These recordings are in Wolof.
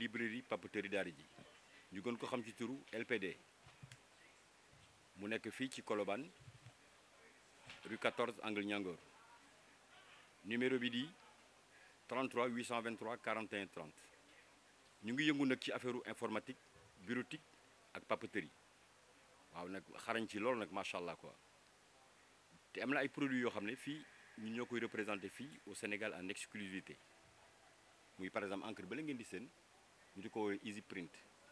librairie papeterie daara ji ñu gën ko xam ci turu LPD mu nekk fii ci Colobane rue 14 angle Niangor numéro bi di 33 823 41 30 ñu ngi yëngu nag ci affaire informatique bureautique ak papeterie waaw nag xarañ ci loolu nag macha allah quoi te am na ay produits yoo xam ne fii ñun ñoo koy représenté fii au Sénégal en exclusivité muy par exemple encre bële ngeen di seen ñu di ko woowee Easy Print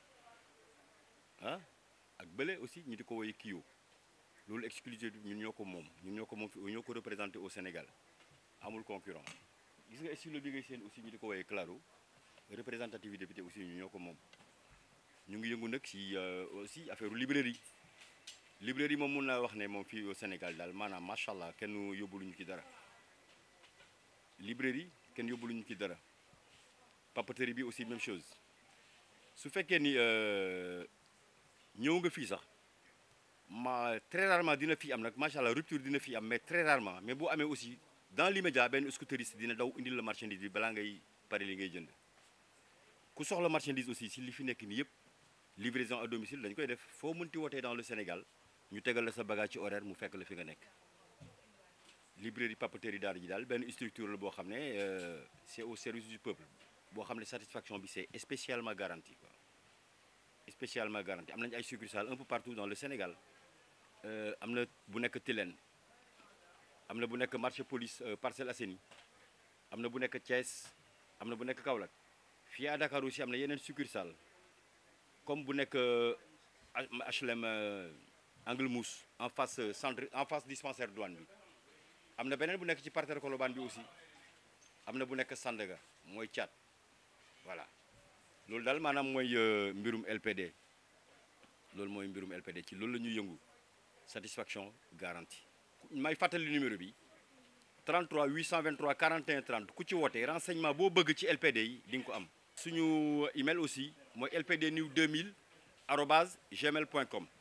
ah ak bële aussi ñu di ko woowee Kio loolu exclusivité ñun ñoo ko moom ñun ñoo ko moom fi ñoo ko représenté au Sénégal amul concurrent gis nga stylo bi ngay seen aussi ñu di ko woowee Claro représentativité bi te aussi ñu ñoo ko moom ñu ngi yëngu nag si aussi affaire librairie librairie moom mun naa wax ne moom fii au Sénégal daal maanaam macha allah kenn yóbbuluñu ci dara librairie kenn yóbbuluñu ci dara papeterie bi aussi même chose su fekkee ni ñëw nga fii sax ma très rarement dina fi am nag macha allah rupture dina fi am mais très rarement mais boo amee aussi dans l'immédiat benn scooteriste dina daw indil la marchandise bi balaa ngay pare li ngay jënd ku soxla marchandise aussi si li fi nekk nii yëpp livraison à domicile dañ koy def foo mënti wootee dans le Sénégal ñu tegal la sa bagage ci horaire mu fekk la fi nga nekk librairie papeterie daara ji daal benn structure la boo xam ne c'est au service du peuple boo xam ne satisfaction bi c'est spécialement garanti quoi spécialement garanti am nañu ay succursales un peu partout dans le Sénégal am na bu nekk Tilène am na bu nekk marché police Parcelles Assainies am na bu nekk Thiès am na bu nekk Kaolack fii à Dakar aussi am na yeneen succursales comme bu nekk HLM Angle Mousse en face centre en face dispensaire douane bi am na beneen bu nekk ci parterre Colobane bi aussi am na bu nekk Sandaga mooy Thiat voilà loolu daal maanaam mooy mbirum LPD loolu mooy mbirum LPD ci loolu la ñuy yëngu satisfaction garantie may fàttali numéro bi 33 823 41 30 ku ci woote renseignement boo bëgg ci LPD yi di nga ko am suñu email aussi mooy lpdnews2000 arobase gmail point com